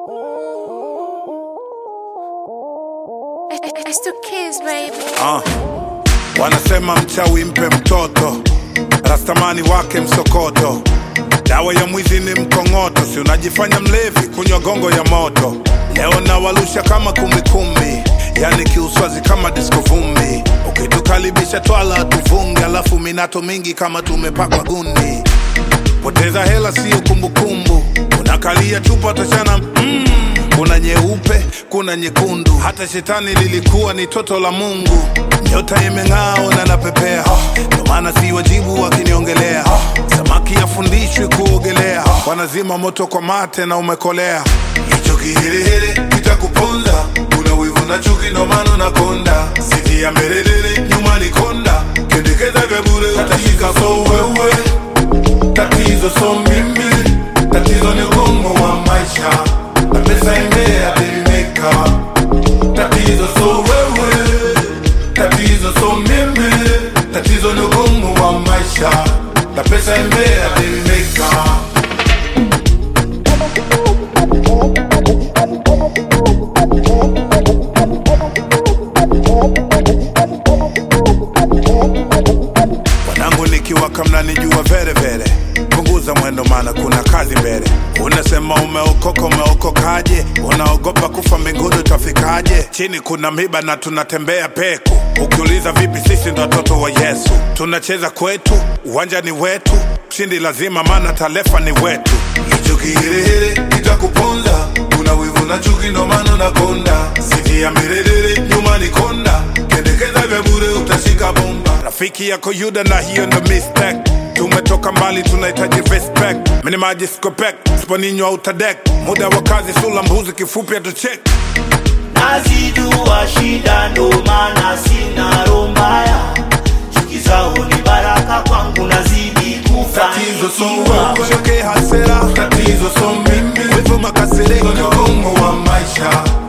It's the kids, baby. Ah, wanasema mchawi mpe mtoto, rastamani wake msokoto. Dawa ya mwizi ni mkongoto, si unajifanya mlevi kunywa gongo ya moto. Leo nawalusha kama kumbikumbi, yani kiuswazi kama disko vumbi. Ukitukaribisha twala tuvunge, alafu minato mingi kama tumepakwa gundi. Poteza hela sio kumbukumbu, unakalia chupa tashana mm. Kuna nyeupe, kuna nyekundu, hata shetani lilikuwa ni toto la Mungu. Nyota imeng'aa na napepea, ndo maana si wajibu wakiniongelea. Samaki afundishwi kuogelea, wanazima moto kwa mate na umekolea. Hicho kihirihiri kitakuponza, kuna wivu na chuki, ndo maana unakonda. Siti ya mbelelele, nyuma ni konda, kendekeza vya bure utashika so wewe tatizo so mimi, tatizo ni ugumu wa maisha na pesa imea delimeka. Tatizo so wewe, tatizo so mimi, tatizo ni ugumu wa maisha na pesa imea delimeka. Wanangu nikiwaka mnanijua vere vere, punguza mwendo maana kuna kazi mbele. Unasema umeokoka, umeokokaje? Unaogopa kufa mbinguni utafikaje? Chini kuna miba na tunatembea peku. Ukiuliza vipi, sisi ndo watoto wa Yesu, tunacheza kwetu, uwanja ni wetu, mshindi lazima, maana talefa ni wetu. Hicho kihirihiri kitakuponza, kuna wivu na chuki, ndo maana unakonda. Siti ya mirerere, nyuma ni konda, kendekeza vya bure utashika bomba. Rafiki yako Yuda na hiyo ndo mistake. Tumetoka mbali, tunahitaji respect. Mini maji skopek, sponinywa utadek. Muda wa kazi, sula mbuzi, kifupi atuchek. nazijua shida ndo maana sina roho mbaya chuki zao ni baraka kwangu nazidi Tatizo so kufanikiwa wewe, choke hasira. Tatizo so mimi, wivu makasiriko, ni ugumu wa maisha